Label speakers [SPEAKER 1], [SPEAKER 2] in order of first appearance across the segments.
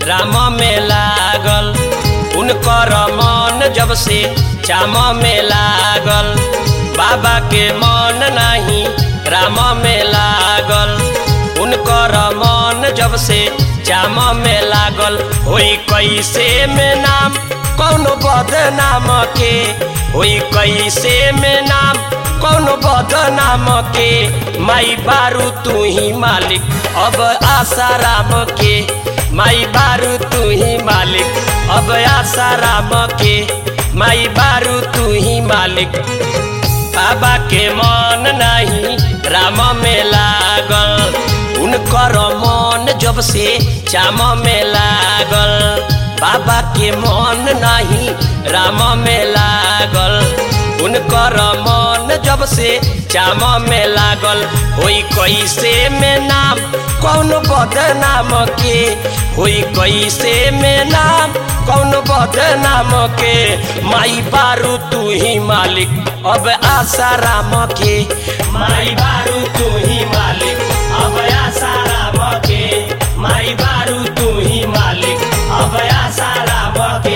[SPEAKER 1] राम में लागल उनकर मन जब से चाम में लागल बाबा के मन नहीं राम में लागल उनकर मन जब से चाम में लागल होई कैसे में नाम कौनो बदनाम के होई कैसे में नाम कौनो बदनाम के माई बारू तू ही मालिक अब आसाराम के माई बारू तू ही मालिक अब आसाराम के माई बारू तू ही मालिक बाबा के मन नहीं राम में लागल उनकर मन जब से चाम में लागल बाबा के मन नहीं राम में लागल उनकर मन जब से चाम में लागल होई कैसे में नाम कौन बदनाम के होई कैसे में नाम कौन बदनाम के माई बारू तू ही मालिक अब आसाराम के माई बारू तू ही मालिक अब आसाराम के माई बारू तू ही मालिक अब आसाराम के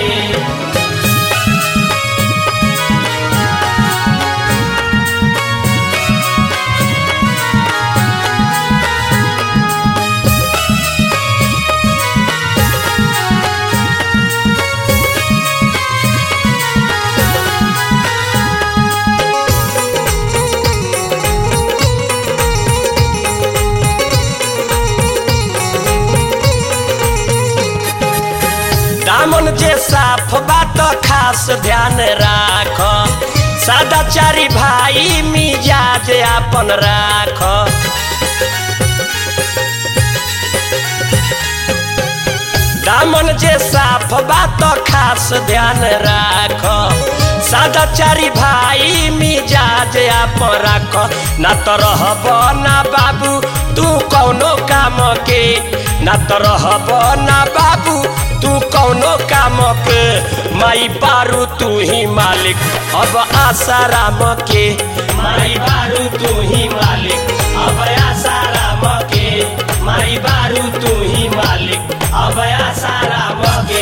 [SPEAKER 1] दामन जे साफ बात खास ध्यान राख सदाचारी भाई मिजाज आपन राख दामन जे साफ बात खास ध्यान राख सदाचारी भाई मिजाज आपन राख ना तो रहब ना बाबू तू कौनो काम के ना तो रहब ना बाबू तू कौनो काम के माई बारू तू ही मालिक अब आसाराम के माई बारू तू ही मालिक अब आसाराम के माई बारू तू ही मालिक अब आसाराम के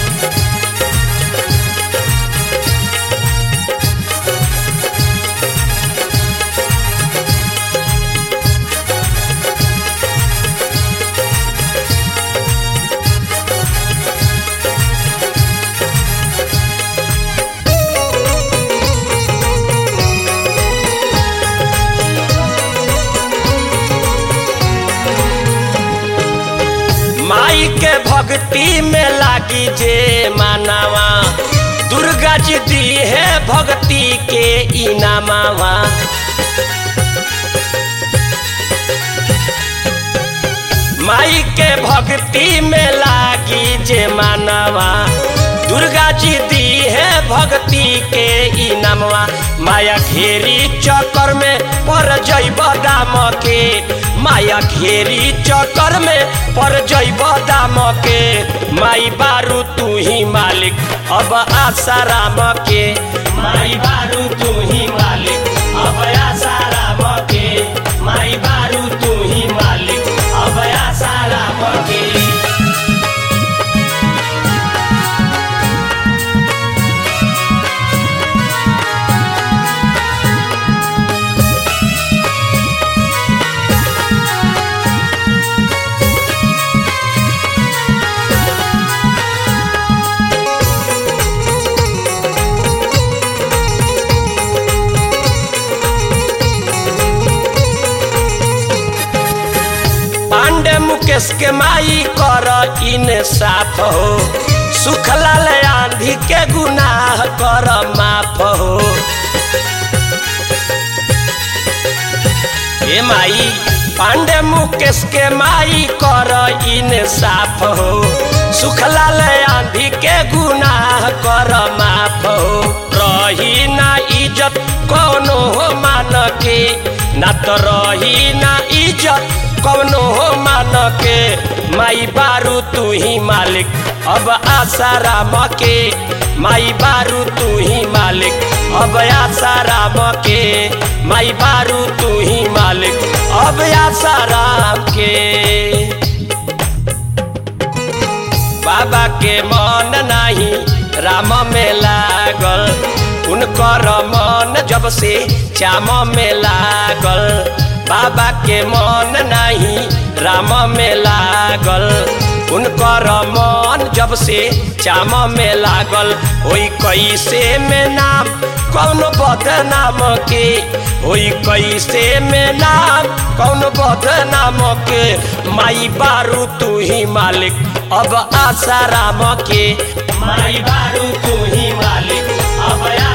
[SPEAKER 1] माई के भक्ति में लागी जे मानवा दुर्गा जी दी है भक्ति के इनामावा माई के भक्ति में लागी जे मानवा दुर्गा जी दी है भक्ति के इनामवा माया घेरी चक्कर में पर जैब दाम के माया घेरी चक्कर में पर जैब दाम के माई बारू तू ही मालिक अब आसाराम के माई बारू तू ही मालिक अब आसाराम के माई बारू तू ही मालिक अब आसाराम के पांडे मुकेश के माई कर इन साफ हो सुखलाल आंधी के गुनाह कर माफ हो ए माई पांडे मुकेश के माई कर इन साफ हो सुखलाल आंधी के गुनाह कर माफ हो रही ना इज्जत कोनो हो मान के ना तो रही ना इज्जत कौनो हो मान के माई बारू तू ही मालिक अब आसाराम के माई बारू तू ही मालिक अब आसाराम के माई बारू तू ही मालिक अब आसाराम के बाबा के मन नाही राम में लागल उनकर मन जब से श्याम में लागल बाबा के मन नाही राम में लागल उनकर मन जब से श्याम में लागल होई कैसे में नाम कौन बदनाम के होई कैसे में नाम कौन बदनाम के माई बारू तू ही मालिक अब आशा राम के माई बारू तू ही मालिक अब